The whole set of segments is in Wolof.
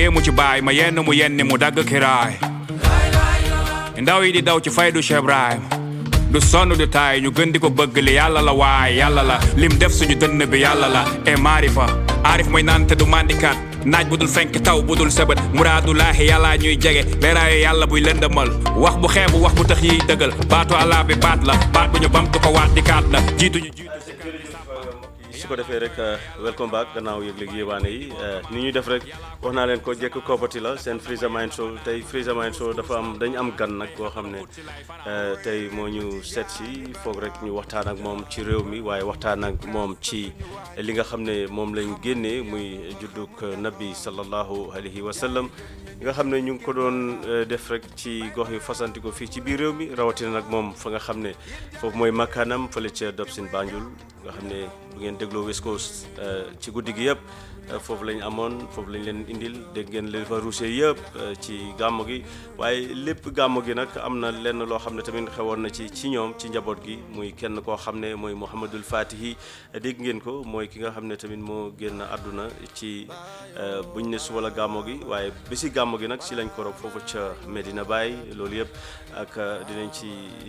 yéemu ci baay ma yenn mu yenni mu dagg kiraay ndaw yi di daw ci faydu Cheikh Ibrahim du sonn du taay ñu gën di ko bëgg li yàlla la waay yàlla la lim def suñu dënn bi yàlla la e maarifa aarif mooy naan te du mandikat naaj bu dul fenk taw bu dul sëbët muraadulaahi yàllaa ñuy jege leeraayu yàlla buy lëndëmal wax bu xeebu wax bu tax yiy dëggal baatu allah bi baat la baat bu ñu bamtu ko waat di kaat la jiitu ñu jiitu su ko defee rek welcome back gannaaw yëg-yëg yéewaane yi ni ñuy def rek wax naa leen ko jekk koppati la seen Freezer Mind Show tey Freezer Mind Show dafa am dañu am gan nag koo xam ne tey moo ñu seet si foog rek ñu waxtaan ak moom ci réew mi waaye waxtaan ak moom ci li nga xam ne moom lañ génnee muy juddug nabi sallallahu alayhi wa sallam nga xam ne ñu ngi ko doon def rek ci gox yu fasanti ko fii ci biir réew mi rawatina nag moom fa nga xam ne foofu mooy makkaanam fële ca Dobson Banjul nga xam ne bu ngeen dégloo West Coast ci guddi gi yëpp foofu lañ amoon foofu lañ leen indil dégg ngeen li fa ruusee yëpp ci gàmmu gi waaye lépp gàmmu gi nag am na lenn loo xam ne tamit xewoon na ci ci ñoom ci njaboot gi muy kenn koo xam ne mooy Mouhamadul Fatihi dégg ngeen ko mooy ki nga xam ne tamit moo génn àdduna ci buñ ne suba la gàmmu gi waaye bési gàmmu gi nag si lañ ko rob foofu ca Medina Baye loolu yëpp ak dinañ ci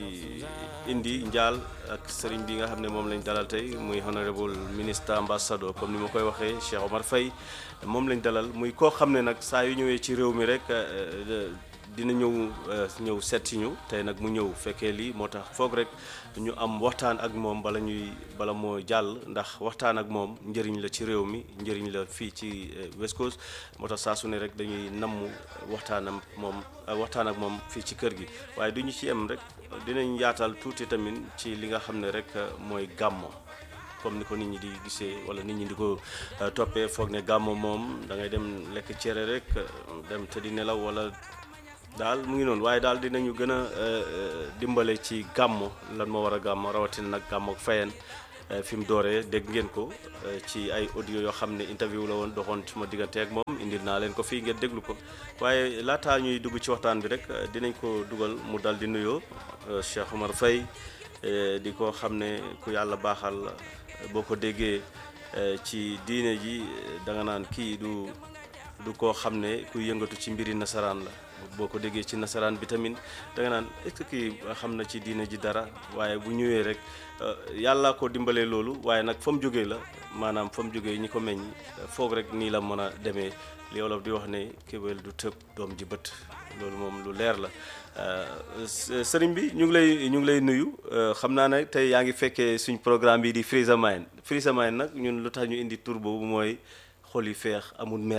indi njaal ak sëriñ bi nga xam ne moom lañ dalal tey muy honorable ministre ambassadeur comme ni ma koy waxee Cheikh Omar Faye moom lañ dalal muy koo xam ne nag saa yu ñëwee ci réew mi rek dina ñëw ñëw seet si ñu tey nag mu ñëw fekkee lii moo tax foog rek ñu am waxtaan ak moom bala ñuy bala moo jàll ndax waxtaan ak moom njëriñ la ci réew mi njëriñ la fii ci West Coast moo tax saa su ne rek dañuy namm waxtaanam moom waxtaan ak moom fii ci kër gi waaye du ñu ci em rek dinañ yaatal tuuti tamit ci li nga xam ne rek mooy gàmmo comme ni ko nit ñi di gisee wala nit ñi di ko toppee foog ne gàmmo moom da ngay dem lekk cere rek dem te di nelaw wala daal mu ngi noonu waaye daal dinañu gën a dimbale ci gàmmo lan moo war a gàmmo rawatina nag gàmmo ak Fayeen fi mu dooree dégg ngeen ko ci ay audio yoo xam ne interview la woon doxoon ci ma diggante ak moom indil naa leen ko fii ngeen déglu ko waaye laataa ñuy dugg ci waxtaan bi rek dinañ ko dugal mu dal di nuyoo Cheikh Omar Faye di ko xam ne ku yàlla baaxal boo ko déggee ci diine ji da nga naan kii du du koo xam ne ku yëngatu ci mbiri nasaraan la boo ko déggee ci nasaraan bi tamit da nga naan est-ce que kii xam na ci diine ji dara waaye bu ñëwee rek yàlla ko dimbalee loolu waaye nag fa mu jógee la maanaam fa mu jógee ñi ko meññ foog rek nii la mën a demee li wolof di wax ne kéwél du tëb doom ji bët loolu moom lu leer la sëriñ bi ñu ngi lay ñu ngi lay nuyu xam naa ne tey yaa ngi fekkee suñ programme bi di Freezer Mind Freezer Mind nag ñun lu tax ñu indi tur boobu mooy xol yi feex amul mer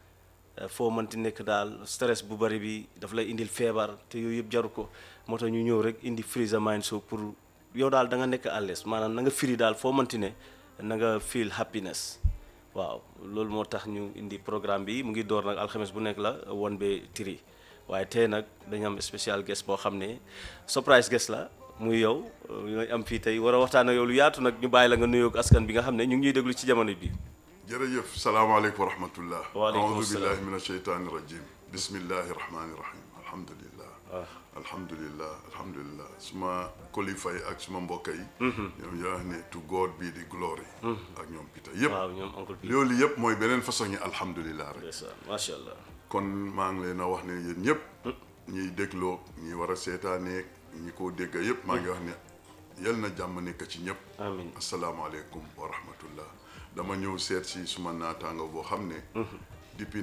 foo mënti nekk daal stress bu bari bi daf lay indil feebar te yooyu yëpp jaru ko moo tax ñu ñëw rek indi Freezer Mind Show pour yow daal da nga nekk à l'aise maanaam na nga firi daal foo mënti ne na nga feel happiness waaw loolu moo tax ñu indi programme bi mu ngi door nag alxames bu nekk la won be tiri waaye tey nag dañu am spécial guest boo xam ne surprise guest la muy yow ñooy am fii tey war a waxtaan ak yow lu yaatu nag ñu bàyyi la nga nuyoog askan bi nga xam ne ñu ngi ñuy déglu ci jamono bi. jërëjëf salaamaaleykum wa rahmatullah waaleykum aoudu salaam. billahi min asheytaani rajim bismillahi rahmani rahim alhamdulillah alhamdulillah alhamdulillah suma kilifa yi ak suma mbokk yi ñoom ñoo wax ne to God be the glory ak ñoom Peter yëpp waaw ñoom oncle bi loolu yëpp mooy beneen façon yi alhamdulillah rek ndeysaan macha allah kon maa ngi leen a wax ne yéen ñëpp ñiy dégloo ñi war a seetaaneeg ñi ko dégg yëpp maa ngi wax ne yal na jàmm nekk ci ñëpp amin asalaamaaleykum wa rahmatullah dama ñëw seet si suma naataango boo xam ne depuis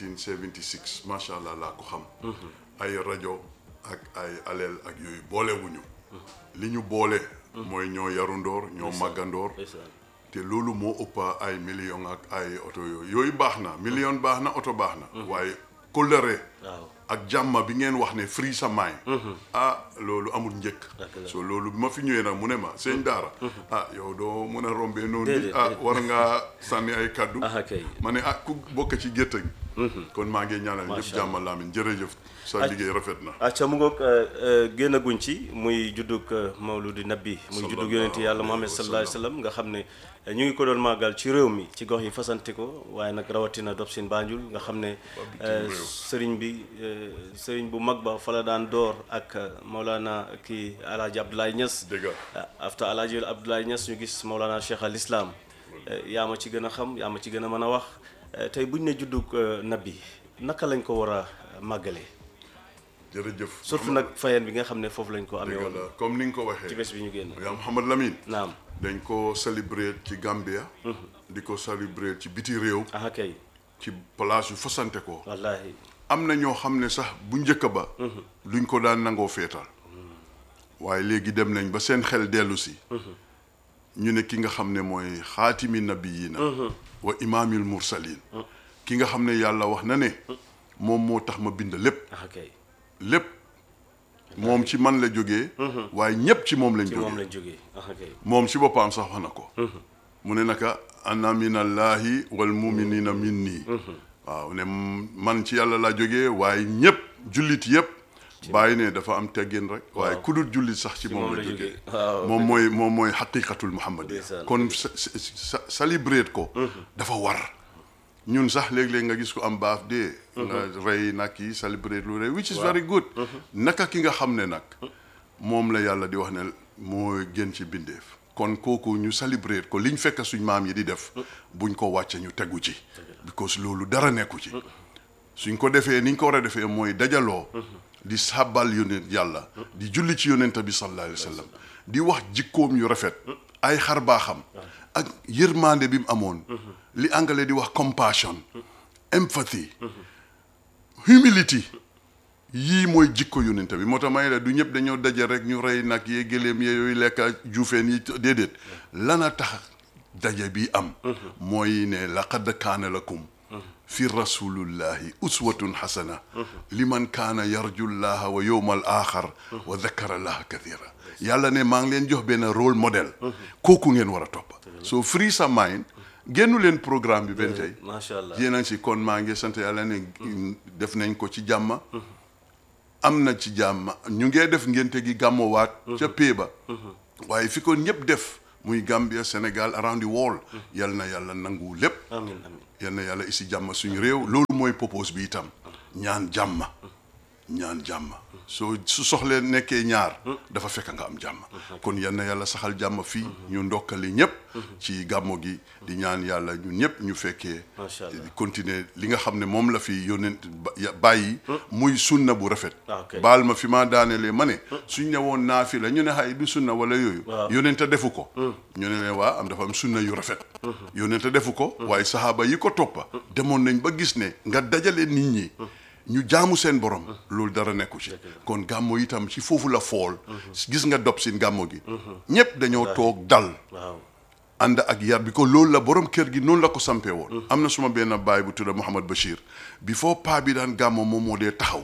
1976 macha allah laa ko xam ay rajo ak ay aleel ak yooyu boolewuñu li ñu boole mooy ñoo yarundoor ñoo màggandoor ndeysaan te loolu moo ëppa ay million ak ay oto yooyu yooyu baax na million baax na oto baax na waaye kóllëre waaw ak jàmma bi ngeen wax ne free sa mind ah loolu amul njëkk Dëgg la. so loolu bi ma fi ñëwee nag mu ne ma sëñ daara ah yow doo mën a rombee noonu Déedéet, ah déedéet. war ngaa sànni ay kaddu ah kay ma ne ah ku bokk ci gétt gi kon maa ngi ñaanal ñëpp Macha jàmma laamin jërëjëf sa liggéey rafet na acca mu ngoog génn guñ ci muy juddug mawludi nabi muy juddug yonente yàlla Muhammad sallallahu alayhi wa sallam nga xam ne ñu ngi ko doon màggal ci réew mi ci gox yi fasante ko waaye nag rawatina Dobson Banjul nga xam ne bitim réew. sëriñ bi eh, sëriñ bu mag ba fa la daan door ak Maulana kii Alhaji Abdoulaye Niass dëgg ah after Alhaji Abdoulaye Niass ñu gis Maulana Cheikh al Islam yaa ma ci gën a xam yaa ma ci gën a mën a wax Eh, tey buñ ne juddug eh, nabi naka lañ ko war a màggalee jërëjëf surtout nag fayeen bi nga xam ne foofu lañ ko amee dëgg woon la comme ni nga ko waxee ci bés bi ñu génn yaa Mouhamad Lamine naam dañ ko célébrer ci Gambia di ko célébrer ci biti réew aha kay ci place yu fasante ko wallahi am na ñoo xam ne sax bu njëkk ba luñ ko daan nangoo feetal waaye léegi dem nañ ba seen xel dellu si ñu ne ki nga xam ne mooy xaatimi nabiyina wa imaamil mursalin ki nga xam ne yàlla wax na ne moom moo tax ma bind lépp aha kay lépp moom ci man la jógee waaye ñépp ci moom lañ ci moom jógee lañ jógee aha kay moom ci boppam sax wax na ko mu ne naka ana minallahi wal muminina min nii waaw ne man ci yàlla laa jógee waaye ñépp jullit yépp bàyyi ne dafa am teggin rek waaye ku dul jullit sax ci moom la jógee waaw moom mooy moom mooy xaqiqatul muhammadiya Ndeysaan. kon sa sa célébrer ko dafa war ñun sax léeg-léeg nga gis ko am baaf dee nga rey nag yi célébrer lu rey which is very good naka ki nga xam ne nag moom la yàlla di wax ne mooy gën ci bindeef kon kooku ñu célébrer ko liñ fekk suñ maam yi di def buñ ko wàcce ñu tegu ci because loolu dara nekku ci suñ ko defee niñ ko war a defee mooy dajaloo di sàbbal yonent yàlla di julli ci yonent bi sallallahu alayhi wa sallam di wax jikkoom yu rafet ay xar baaxam ak yërmande bi mu amoon li anglais di wax compassion empathy humility yii mooy jikko yonent bi moo tax may la du ñëpp dañoo daje rek ñu rey nag yee gëléem yee yooyu lekk juufeen yi déedéet lana tax daje bi am mooy ne laqad kaana lakum fi rasulillahi uswatun xasana liman kaana yarju llaha wa yowma al axar wa dakara llaha kathira yàlla ne maa ngi leen jox benn rôle modèle kooku ngeen war a topp so free sa mind génnu leen programme bi benn tey macha allah yéen a ngi si kon maa ngi sant yàlla ne def nañ ko ci jàmma am na ci jàmma ñu ngee def ngénte gi gàmmowaat ca pee ba waaye fi ko ñëpp def muy Gambia Sénégal around the world yal na yàlla nangu lépp amin amin yal na yàlla isi jàmm suñu réew loolu mooy propose bi itam ñaan jàmm ñaan jàmm soo su soxlee nekkee ñaar dafa fekk nga am jàmm kon yal na yàlla saxal jàmm fii ñu ndokkali ñëpp ci gàmmo gi di ñaan yàlla ñun ñëpp ñu fekkee Macha Allah. continuer li nga xam ne moom la fi yónent ba- ya- bàyyi muy sunna bu rafet Ah, ok. baal ma fi ma daanelee ma ne suñ ne woon naafi la ñu ne xay du sunna wala yooyu Waaw. yónent a defu ko ñu ne leen waa am dafa am sunna yu rafet yónent a defu ko waaye saxaaba yi ko toppa demoon nañ ba gis ne nga dajale nit ñi ñu jaamu seen borom loolu dara nekku ci kon gàmmo itam ci foofu la fool gis nga dob sin gàmmo gi ñépp dañoo toog dal waaw ànd ak yar bi ko loolu la borom kër gi noonu la ko sampee woon am na suma benn baay bu tudda Mouhamad Bachir before paa bi daan gàmmo moom moo dee taxaw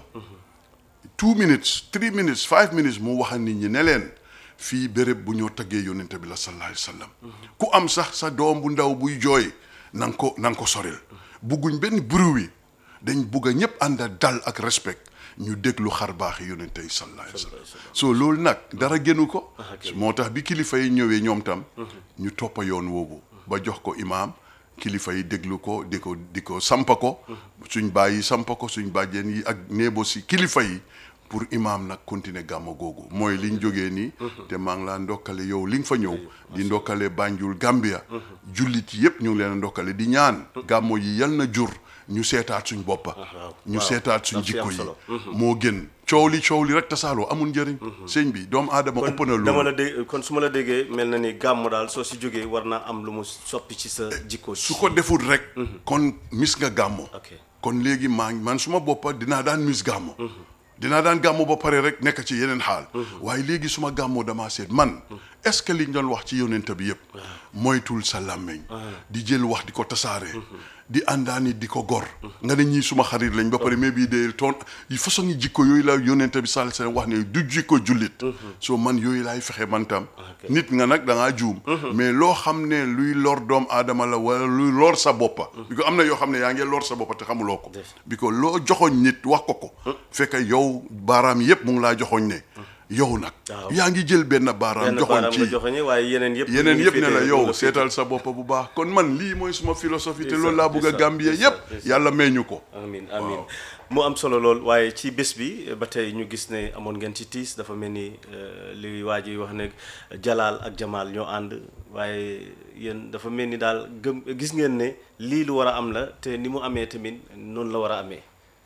two minutes three minutes five minutes mu wax nit ñi ne leen fii béréb bu ñoo taggee yónnente bi la sallallahu alayhi wa sallam ku am sax sa doom bu ndaw buy jooy na nga ko na nga ko soril bugguñ benn bruit dañ bugg a ñëpp ànd ak dal ak respect ñu déglu xar baaxi yónnente yi sallallahu alayhi wa sallam so loolu nag dara génnu ko moo tax bi kilifa yi ñëwee ñoom tam ñu toppa yoon woowu ba jox ko imaam kilifa yi déglu ko di ko di ko sampa ko suñ baay yi sampa ko suñ bàjjen yi ak néebo si kilifa yi pour imaam nag continuer gàmmo googu mooy liñ jógee nii te maa ngi laa ndokkale yow li nga fa ñëw di ndokkale Banjul Gambia jullit yépp ñu ngi leen a ndokkale di ñaan gàmmo yi yal na jur ñu seetaat suñ boppa ñu waaw. seetaat suñ Daf ci am jikko yi solo. moo gën coow li coow li rek tasaaloo amul njëriñ sëñ bi doomu aadama ëpp na dama loolu la dégg kon su ma la déggee mel na ni gàmm daal soo si jógee war naa am lu mu soppi ci sa jikko su ko deful rek kon mis nga gàmmo ok kon léegi maa ngi man suma boppa dinaa daan mis gàmmo dinaa daan gàmmo ba pare rek nekk ci yeneen xaal waaye léegi suma gàmmoo damaa seet man est-ce que liñ doon wax ci yonent bi yëpp moytul sa làmmeñ di jël wax di ko tasaare di àndaani di ko gor nga ne ñii suma xarit lañ ba pare mais bii de toon yi façon yi jikko yooyu la yonent bi sal seen wax ne du jikko jullit soo man yooyu laay fexe man tam nit nga nag da ngaa juum mais loo xam ne luy lor doom aadama la wala luy lor sa boppa bi ko am na yoo xam ne yaa ngi lor sa boppa te xamuloo ko bi ko loo joxoñ nit wax ko ko fekk yow baaraam yépp mu ngi laa joxoñ ne yow nag Waaw. yaa ngi jël benn baaraam benn joxoñ baaraam nga ci joxoñe waaye yeneen yëpp yeneen ñu yëpp ne la féetee- yow ñu seetal sa bopp bu baax kon man lii mooy suma philosophie te Ndeysaan, loolu laa bëgg a ndeysaan, Gambie ndeysaan, yépp ndeysaan. yàlla may ñu ko amin amin mu am solo lool waaye ci bés bi ba tey ñu gis ne amoon ngeen ci tiis dafa mel ni euh, li waa ji wax ne jalaal ak jamaal ñoo ànd waaye yéen dafa mel ni daal gëm gis ngeen ne lii lu war a am la te ni mu amee tamit noonu la war a amee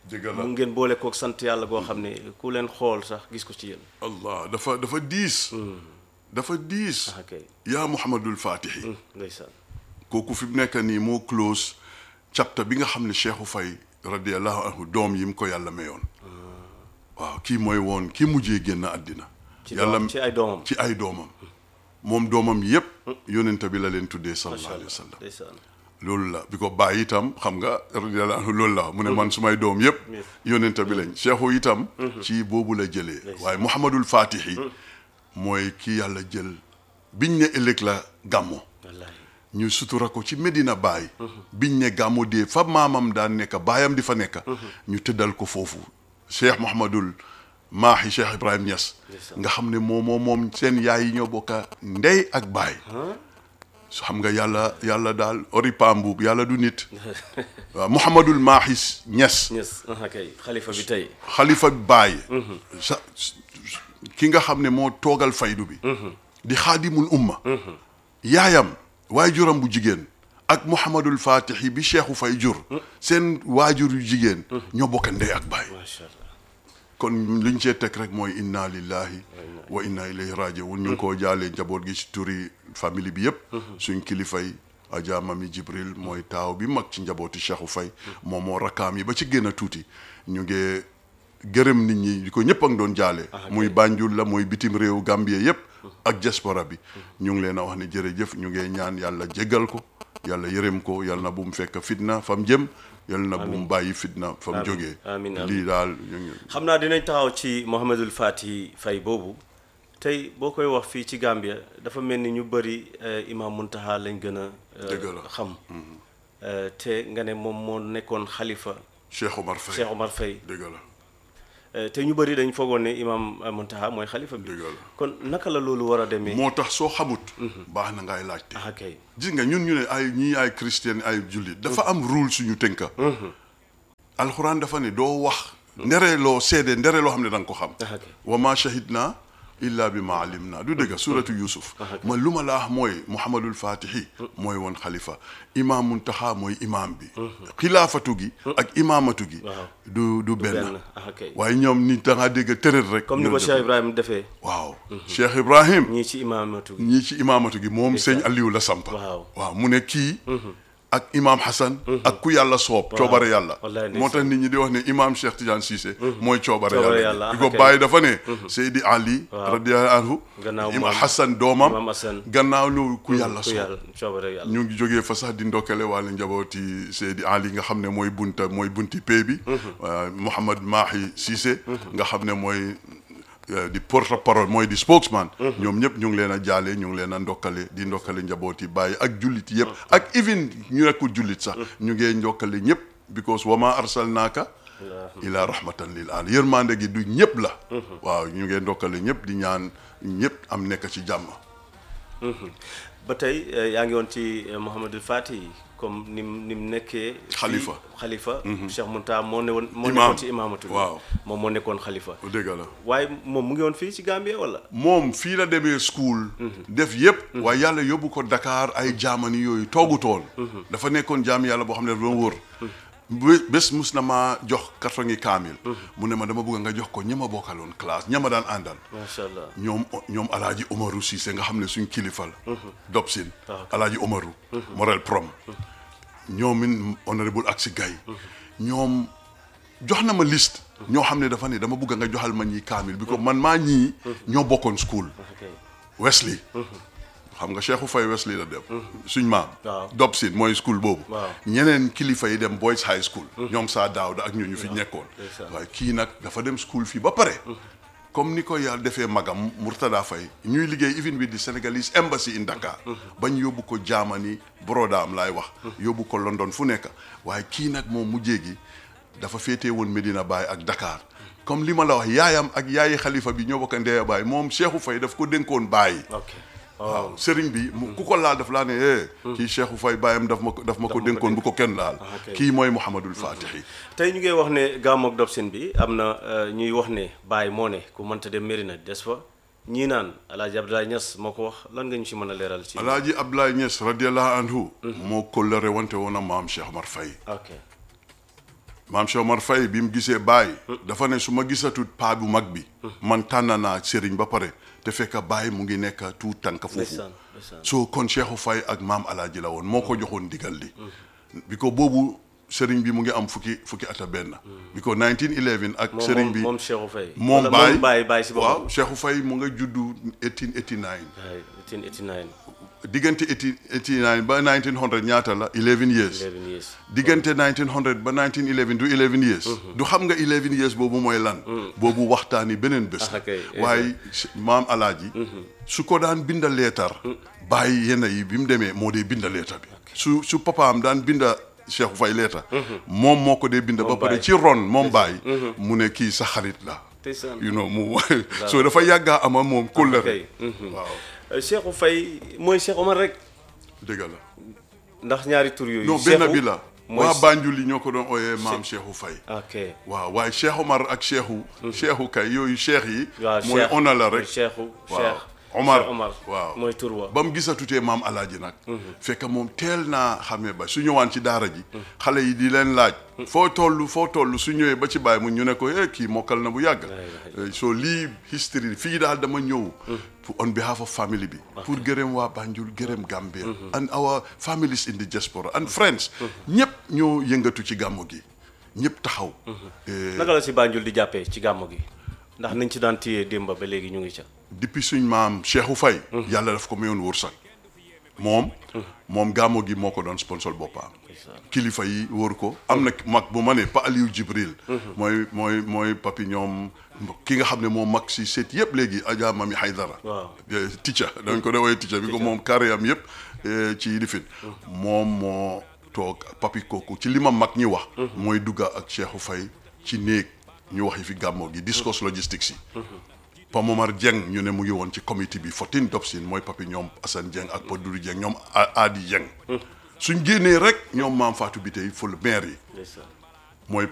dëgg la mu ngeen boole kook sant yàlla goo xam ne ku leen xool sax gis ko ci yéen allah dafa dafa diis dafa diis ah kay yaa muhammadul fatihi ndeysaan kooku fi mu nekk nii moo close chapter bi nga xam ne Cheikhu Fay radiallahu anhu doom yi mu ko yàlla mayoon waaw kii mooy woon kii mujjee génn àddina ci yàlla doom ci ay doomam ci ay doomam moom doomam yépp yonent bi la leen tuddee sallallahu macha alayhi wa allah sallam ndeysaan loolu la bi ko bàyyi itam xam nga radiallahu anhu loolu la mu ne man sumay doom yépp yonent bi lañ Cheikhu itam ci boobu la jëlee waaye Muhammadul Fatihi mooy kii yàlla jël biñ ne ëllëg la gàmmo wallaahi ñu sutura ko ci Medina Baay biñ ne gàmmu dee fa maamam daan nekk baayam di fa nekk ñu tëddal ko foofu Cheikh Mouhamadul Maahi Cheikh Ibrahim Niass nga xam ne moom moom moom seen yaay yi ñoo bokka ndey ak baay su xam nga yàlla yàlla daal ori pambuub yàlla du nit waaw Mouhamadul Maahi Niass ñes ah kay xalifa bi tey xalifa baay sa ki nga xam ne moo toogal faydu bi di xaadimul umma yaayam waajuram bu jigéen ak Mouhamadul Fatihi bi Cheikhu Fay jur seen waajur yu jigéen ñoo bokk ndey ak baay macha allah kon liñ cee teg rek mooy inna lillahi wa inna ilayhi rajiun ñu ngi koo jaalee njaboot gi ci turi famille bi yépp suñ kilifay Adja Mami Jibril mooy taaw bi mag ci njabooti Cheikhu Fay moom moo rakkaam yi ba ci gën a tuuti ñu ngi gërëm nit ñi di ko ñëpp a ngi doon jaale muy Banjul la muy bitim réew Gambie yépp ak diaspora bi ñu ngi leen a wax ne jërëjëf ñu ngi ñaan yàlla jéggal ko yàlla yërëm ko yàlla na bu mu fekk fitna fam jëm yàlla na bu mu bàyyi fitna fam jógee amiin, amiin. lii daal ñu ngi xam naa dinañ taxaw ci Mouhamadul Fati Fay boobu tey boo koy wax fii ci Gambia dafa mel ni ñu bëri Imam Muntaha lañ gën a eh, Dëgg la. xam Eh, te nga ne moom moo nekkoon xalifa Cheikh Omar Faye Cheikh Omar Fay dëgg la Eh, te ñu bëri dañ foogoon ne Imam eh, Muntaha mooy xalifa bi dëgg la kon naka la loolu war a demee moo tax soo xamut baax na ngay laajte ah kay gis nga ñun ñu ne ay ñii ay chrétien ay jullit dafa am rule suñu tënka alxuraan dafa ne doo wax ndere loo seede ndere loo xam ne da nga ko xam ah kay wa ma shahidna illa bi ma alim na du dëgg suratu yusuf man lu ma la wax mooy muhammadul fatihi mooy woon xalifa imam muntaxa mooy imam bi xilaafatu gi ak imamatu gi Waaw. du du benn benn ah kay waaye ñoom nit da nga dégg tërët rek comme ni ko ñu Cheikh Ibrahima defee waaw cheikh ibrahim ñii ci imaamatu gi ñii ci imaamatu gi moom sëñ Aliou la samp Waaw. waaw mu ne kii ak imaam Hassan ak ku yàlla soob coobare yàlla Wallaay ndeysaan. moo tax nit ñi di wax ne imaam Cheikh Tidiane Cissé mooy coobare Coobare yàlla yàlla, di ko ok. bàyyi dafa ne Seydi Ali Waaw. radiyallahu anhu Gannaaw imaam moom. Hassan doomam Imaam Hassan. gannaaw lu ku yàlla ku soob yàlla coobare yàlla ñu ngi jógee fa sax di ndokkale wàllu njabooti Seydi Ali nga xam ne mooy bunta mooy bunti pay bi waaw Mouhamad Mahi Cissé nga xam ne mooy euh, di porte parole mooy di spokesman ñoom ñëpp ñu ngi leen a jaale ñu ngi leen a ndokkale di ndokkale njabooti bàyyi ak jullit yëpp ak even ñu nekkul jullit sax ñu ngee ndokkale ñëpp because wama arsalnaaka ila rahmatan lil alamin yërmande gi du ñëpp la waaw ñu ngee ndokkale ñëpp di ñaan ñëpp am nekk ci jàmm ba tey eh, yaa ngi woon ci eh, Mouhamadul Fati comme ni mu ni mu nekkee. fii- Xalifa. xalifa. Cheikh Muntaha moo ne woon. moo Imaam. nekkoon ci imaamatu bi. Waaw. moom moo nekkoon xalifa. dëgg la waaye moom mu ngi woon fii ci Gambia wala. moom fii la demee school def yëpp waaye yàlla yóbbu ko Dakar ay jaamani yooyu toogutoon dafa nekkoon jaam yàlla boo xam ne dafa doon wër bé- bés mus na maa jox carton yi kaamil mu ne ma dama bëgg nga jox ko ña ma bokkaloon classe ña ma daan àndal macha allah. ñoom ñoom alaaji Omaru Cissé nga xam ne suñ kilifa la Dobsin waaw. alaaji Omaru Morel Prom ñoom in honorable ak si gay ñoom jox na ma liste ñoo xam ne dafa ne dama bëgg nga joxal ma ñii kaamil bi ko man maa ñii ñoo bokkoon school ok Wesley xam nga Cheikhou Faye Wesley la dem suñ maam Waaw. Dobsin mooy school boobu Waaw. ñeneen kilifa yi dem Boys High School ñoom saa daawda ak ñu ñu fi nekkoon ndeysaan. waaye kii nag dafa dem school fii ba pare comme ni ko yàlla defee magam Murtada Faye ñuy liggéey even with the Senegalese embassy in Dakar bañ yóbbu ko Germany Borodaam laay wax yóbbu ko London fu nekk waaye kii nag moom mujjee gi dafa féetee woon Medina Baye ak Dakar comme li ma la wax yaayam ak yaayi xalifa bi ñoo bokk ndeya Baye moom Cheikhou Faye daf ko dénkoon Baye ok. waaw sëriñ bi mu ku ko laal daf laa ne eh kii Cheikhou Faye baayam daf ma ko daf ma ko dénkoon bu ko kenn laal ok. kii mooy Mouhamadul Fatihi tey ñu ngi wax ne gàmmoog Dobsin bi am na eh, ñuy wax ne Baye moo ne ku mënta dem Medina des fa ñii naan El Hadj Abdoulaye Niass moo ko wax lan nga ñu si mën a leeral ci. alaaji Abdoulaye Niass radiallahu anhu moo kóllëre wante woon a maam Cheikh Omar Faye ok maam Cheikh Omar Faye bi mu gisee baay dafa ne su ma gisatut paa bu mag bi man tànn naa sëriñ ba pare te fekk baay mu ngi nekk tuut tànk foofu ndeysaan ndeysaan soo kon Cheikhu Faye ak maam alaaji la woon moo ko joxoon digal li bi ko boobu sëriñ bi mu ngi am fukki fukki ata benn bi ko 1911 ak moom sëriñ bi moom Cheikhou Faye moom wala baay moom baay baay si boppam waaw Cheikhu Faye mu nga juddu 1889 waay 1889 diggante 1889 ba 1900 ñaata la 11 years 11 years diggante 1900 ba 1911 du 11 years du xam nga 11 years boobu mooy lan boobu waxtaani beneen bés Ah, kay. waaye maam alaaji su ko daan binda leetar bàyyi yenn yi bi mu demee moo dee binda leetar bi su su papaam daan binda Cheikh Faye leetar moom moo ko dee binda ba pare Baye. ci ron moom bàyyi mu ne kii sa xarit la ndeysaan you know mu so dafa yàggaa ama moom kóllëre kay waaw Cheikhou Faye mooy Cheikh Omar rek dëgg la ndax ñaari tur yooyu non Cheikhou benn bi la mooy waa Banjul yi ñoo ko doon ooyee maam Cheikhou Faye ok waaw waaye Cheikh Omar ak Cheikhu Cheikhu kay yooyu Cheikh yi waaw mooy Cheikh ona la mooy rek Cheikhou waaw Cheikh Omar Cheikh Omar waaw mooy tur wa ba mu gisatutee maam alaaji nag fekk moom teel naa xamee ba su ñëwaan ci daara ji xale yi di leen laaj foo toll foo toll su ñëwee ba ci bàyyi mu ñu ne ko eh kii mokkal na bu yàgg Eh, so lii history fii daal dama ñëw pour on behalf of family bi pour gërëm waa Banjul gërëm Gambia and our families in the diaspora and friends ñëpp ñoo yëngatu ci gàmmu gi ñëpp taxaw Eh, naka la si Banjul di jàppee ci gàmmu gi ndax niñ ci daan téye démba ba léegi ñu ngi ca depuis suñ maam Cheikhou Faye yàlla daf ko mayoon wërsëg moom moom gàmmo gi moo ko doon sponsor boppam kilifa yi wóor ko am na mag bu ma ne pa Aliou Jibril mooy mooy mooy papi ñoom ki nga xam ne moom mag si seet yëpp léegi Adja Mami Haydara Waaw. Eh, ticca dañ ko dee woowee ticca bi ko moom carré am yëpp eh, ci lifin moom moo toog papi kooku ci li ma mag ñi wax mooy dugga ak Cheikhou Faye ci néeg ñu waxi fi gàmmo gi discourse logistics yi Pa Momar Dieng ñu ne mu ngi woon ci comité bi Fotin Dobsin mooy papi ñoom Assane Dieng ak Pa Doudou Dieng ñoom A- Adi Dieng suñ génnee rek ñoom maam Fatou bi tey ful maire yi ndeysaan